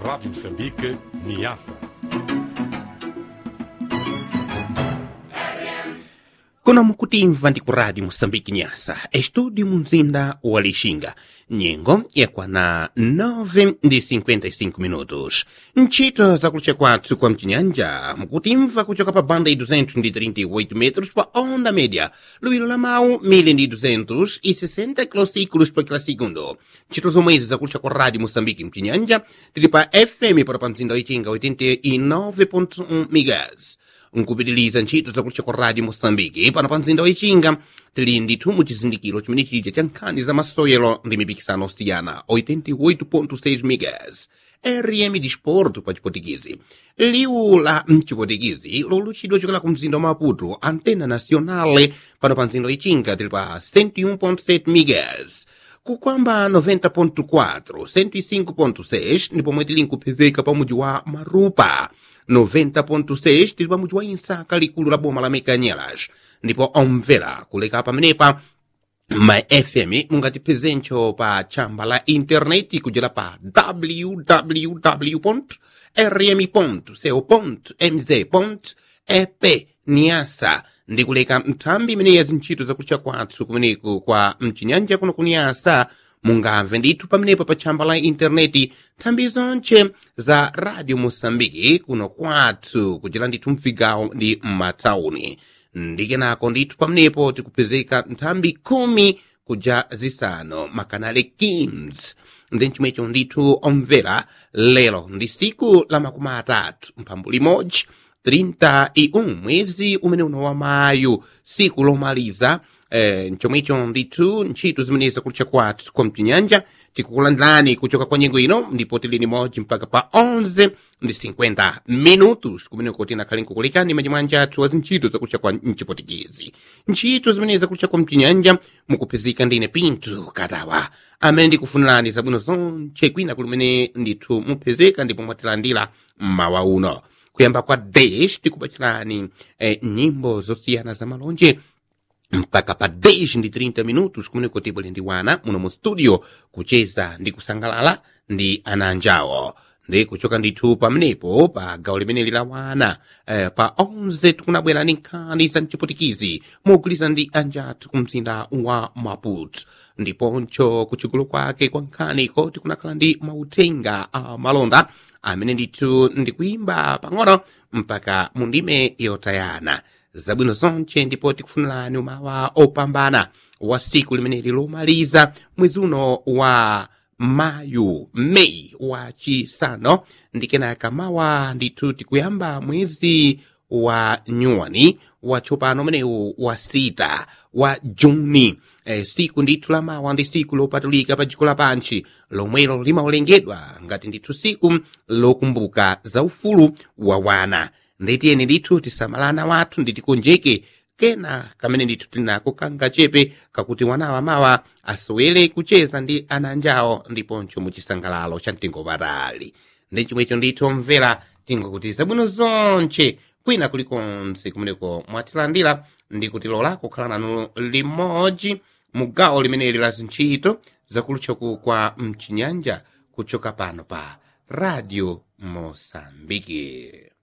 Rádio Moçambique, Niassa. kuno mukutimva ndi ku radio moçambique nyasa estúdio mu mzinda wa lixinga nyengo yakwana 9 ndi 55 minutos ntchito zakulucha kwathu kwa mchinyanja mukutimva kuchoka pa banda i 238 metros pa onda média luwiro la mawu 1260 kilosículos pa kila segundo ntchito zomwezi zakulucha kwa radio moçambique mchinyanja tili pa fm para pa mzinda wa ichinga 89.1 megas nkupitiliza ntchito zakulucha kwa radio moçambique pano pa mzinda wa ichinga tili ndithu mu chizindikiro chimene chija cha nkhani za masewero ndi mipikisano osiyana 88.6 megas rm disporto pa chipotikizi liwu la mchipotikizi lolutchidwa chokela ku mzinda wa maputo antena nacionale pano pa mzinda wa ichinga tili pa 101.7 megas kukwamba 90.4 105.6 ndi pomwe tili nkupezeka pa mudzi wa marupa 90.6 tili pa mudzi wa insaka likulu la boma la mekanyelas ndipo omvera kuleka pamenepa ma fm mungatipezencho pa chamba la intaneti kujela pa www rm co mz ep niasa ndi kuleka nthambi imene ya zintchito zakutcha kwathu kumeneku kwa mchinyanja kuno kuniyasa mungamve ndithu pamenepo pa tchamba la intaneti nthambi zonche za radio moçambike kuno kwathu kuchera ndithu mvigawo ndi m'matawuni ndikenako ndithu pamenepo tikupezeka nthambi khumi kuja zisanu makanale 15 ndi chimwecho ndithu omvera lero ndi siku la makumi atatu mphambu limodzi 31 mwezi umene uno wa mayu siku lomaliza eh, nchomwecho ndithu ntchito zimene zakutcha kwathu kwa mchinyanja tikukulandirani kuchoka kwa nyengo ino ndipo tili limodzi mpaka pa 11 ndi 50 minutos kumeneko tinakhale nkukulekani manyamwanja athu wa zintchito zakutcha kwa mchipotikizi ntchito zimene zakutcha kwa mchinyanja mukupezeka ndine pinto katawa amene ndikufunirani zabwino zonche kwina kulimene ndithu mupezeka ndipo mwatilandira mmawa uno kuyamba kwa dash tikupachirani eh, nyimbo zosiyana za malonje mpaka pa 10 ndi 30 minutos kumeneko tibwere ndi wana muno mu studio kucheza ndi kusangalala ndi ana anjawo ndi kuchoka ndithu pamenepo pa gawo limeneli la wana eh, pa 11 tikunabwera ndi nkhani za mchipotikizi mogwirizana ndi anjathu ku mzinda wa maputo ndiponcho kuchigulu kwake kwa nkhaniko tikunakhala ndi mauthenga a malonda amene ndithu ndikuimba pang'ono mpaka mu ndime yotayana zabwino zonche ndipo tikufunirani umawa opambana wa siku limeneli lomaliza mwezi uno wa mayu meyi wa chisano ndikenaka mawa ndithu tikuyamba mwezi wa nyuwani watsopano umenewu wa sita wa juni e, siku ndithu la mawa ndi siku lopatulika pa dziko lapanchi lomwelo limaolengedwa ngati ndithu siku lokumbuka za ufulu wa wana nditiyeni ndithu tisamalana wathu nditikonjeke kena kamene ndithu tinako kanga chepe kakuti wanawa mawa asowere kucheza ndi ana anjawo ndiponcho muchisangalalo cha mtengo patali ndi chomwecho ndithu omvera tingokuti zabwino zonche kwina kulikonse kumeneko mwatilandira ndi kutilola kukhala nanu limodzi mu gawo limeneli la zintchito zakulutchaku kwa mchinyanja kuchoka pano pa radio mosambike